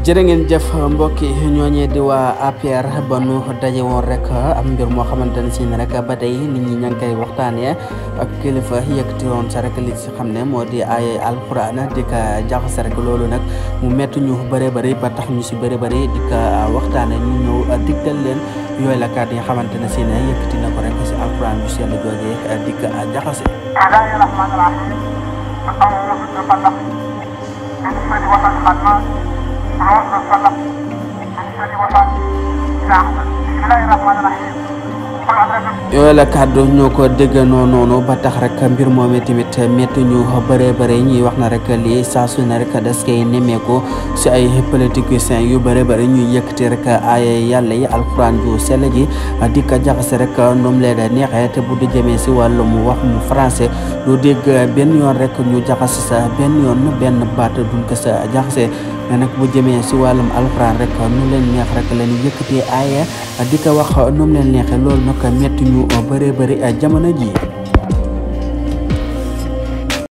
jërë ngeen jëf mbokki ñooñee di waa APR ba nu daje woon rek am mbir moo xamante ne si ne rek ba tey nit ñi ña ngi koy waxtaanee ak kilifa yëkkati woon sa rek li si xam ne moo di ay alquran di ka jaxase rek loolu nag mu métti ñu bëri bëri ba tax ñu si bëri bëri di ka waxtaanee ñu ñëw digtal leen yooyu la kàddu yi nga xamante ne si ne yëkkati na ko rek si alquran bu sell joojee di ka jaxase. bismillahi rahmani rahim أعوذ بالفلق من شر وسط الخناس أعوذ بالفلق من شر وسط نعم بسم الله الرحمن الرحيم قل أدرك yooyu la kàddu ñoo ko déggandoo noonu ba tax rek mbir moomee tamit métti ñu bëree bëri ñuy wax na rek lii saa su ne rek des koy nemmeeku si ay politiciens yu bëri bëri ñuy yëkkati rek ay yàlla yi alxuraan ju sell ji di ko jaxase rek ndoom lee da neexee te bu du jëmee si wàllum wax mu français du dégg benn yoon rek ñu jaxase sa benn yoon benn baat duñ ko sa jaxase mais nag bu jëmee si wàllum alxuraan rek nu leen neex rek la ñu yëkkatee aaya di ko wax nu mu leen neexee loolu nag métti ñu bëree bëri jamono ji